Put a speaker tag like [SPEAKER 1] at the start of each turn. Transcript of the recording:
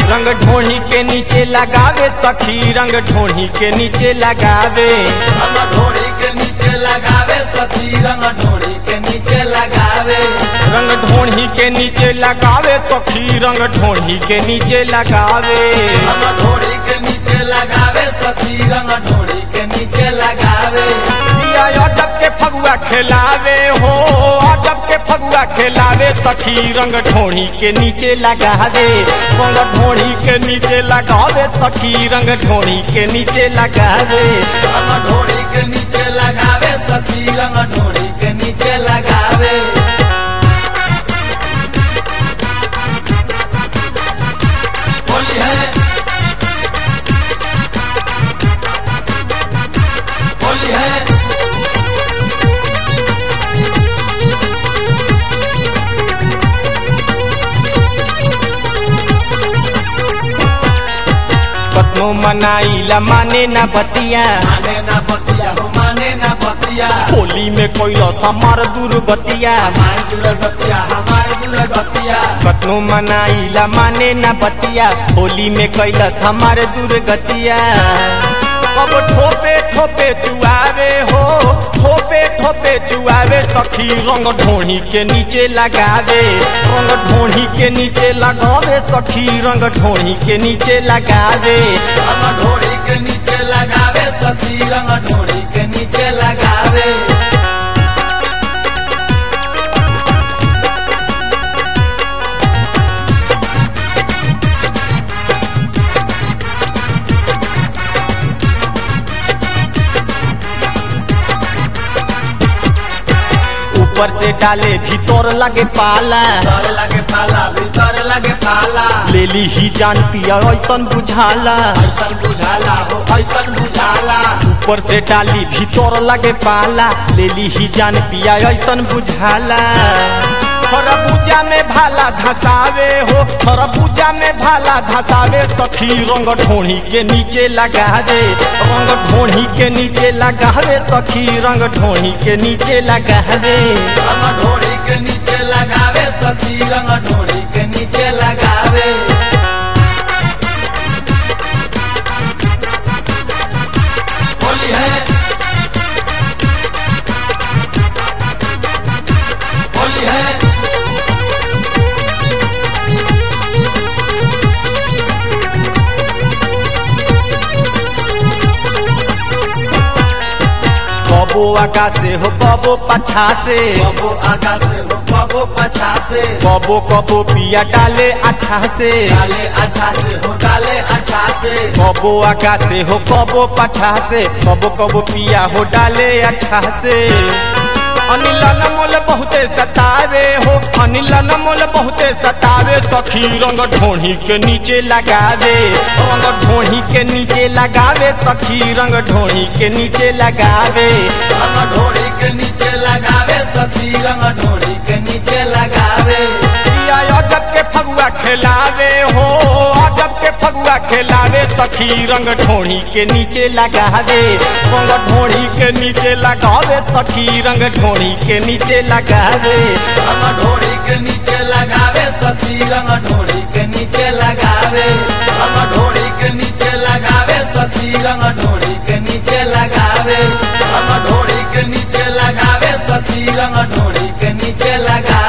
[SPEAKER 1] रंग ढोढ़ी के नीचे लगावे सखी रंग ढोढ़ी के नीचे लगावे
[SPEAKER 2] रंग ढोड़ी के नीचे लगावे सखी रंग ढोड़ी के नीचे लगावे
[SPEAKER 1] रंग ढोढ़ी के नीचे लगावे सखी रंग ढोढ़ी के नीचे लगावे
[SPEAKER 2] रंग ढोड़ी के नीचे लगावे सखी रंग ढोड़ी के नीचे लगावे
[SPEAKER 1] पिया अजब के फगुआ खिलावे हो अजब के फगुआ खिलावे सखी रंग ढोढ़ी के नीचे लगावे रंग ढोढ़ी के नीचे लगावे सखी रंग ढोढ़ी के नीचे लगावे
[SPEAKER 2] रंग ढोड़ी के नीचे लगावे सखी रंग ढोड़ी के नीचे लगावे होली है होली है
[SPEAKER 1] कतनो मनाइला माने ना बतिया
[SPEAKER 2] माने ना बतिया हो माने ना बतिया
[SPEAKER 1] होली में कोई समार दुर्गतिया
[SPEAKER 2] हमारे जुड़ल बतिया हमारे जुड़ल बतिया
[SPEAKER 1] कतनो मनाइला माने ना बतिया होली में कैलस हमारे दुर्गतिया कब ठोपे ठोपे चुआवे हो ठोपे ठोपे चुआवे सखी रंग ढोढ़ी के नीचे लगावे रंग ढोढ़ी के नीचे लगावे सखी रंग ढोढ़ी के नीचे लगावे
[SPEAKER 2] रंग ढोड़ी के नीचे लगावे सखी रंग ढोड़ी के नीचे लगावे
[SPEAKER 1] ऊपर से डाले भीतर लगे पाला
[SPEAKER 2] भीतर लगे पाला भीतर लगे पाला
[SPEAKER 1] लेली ही जान पिया ऐसन बुझाला
[SPEAKER 2] ऐसन बुझाला हो ऐसन बुझाला
[SPEAKER 1] ऊपर से डाली भीतर लगे पाला लेली ही जान पिया ऐसन बुझाला खरबूजा में भाला धसावे हो खरबूजा में भाला धसावे सखी रंग ढोढ़ी के नीचे लगावे रंग ढोढ़ी के नीचे लगावे सखी रंग ढोढ़ी के नीचे लगावे
[SPEAKER 2] रंग ढोड़ी के नीचे लगावे सखी रंग ढोड़ी के नीचे लगावे होली है होली है
[SPEAKER 1] कबो आगा से हो कबो पछा से
[SPEAKER 2] कबो आगा से हो कबो पछा से
[SPEAKER 1] कबो कबो पिया डाले अच्छा से
[SPEAKER 2] डाले अच्छा से हो डाले अच्छा से
[SPEAKER 1] कबो आगा से हो कबो पछा से कबो कबो पिया हो डाले अच्छा से अनिल मोल बहुते सतावे हो अनिल मोल बहुते सतावे सखी रंग ढोढ़ी के नीचे लगावे रंग ढोढ़ी के नीचे लगावे सखी रंग ढोढ़ी के नीचे लगावे
[SPEAKER 2] रंग ढोड़ी के नीचे लगावे सखी रंग ढोड़ी के नीचे लगावे
[SPEAKER 1] पिया अजब के फगुआ खिलावे हो अजब के फगुआ खिलावे सखी रंग ढोढ़ी के नीचे लगावे रंग ढोढ़ी के नीचे लगावे सखी रंग ढोढ़ी के नीचे लगावे
[SPEAKER 2] रंग ढोड़ी के नीचे लगावे सखी रंग ढोड़ी के नीचे लगावे रंग ढोड़ी के नीचे लगावे सखी रंग ढोड़ी के नीचे लगावे रंग ढोड़ी के नीचे लगावे सखी रंग ढोड़ी के नीचे लगावे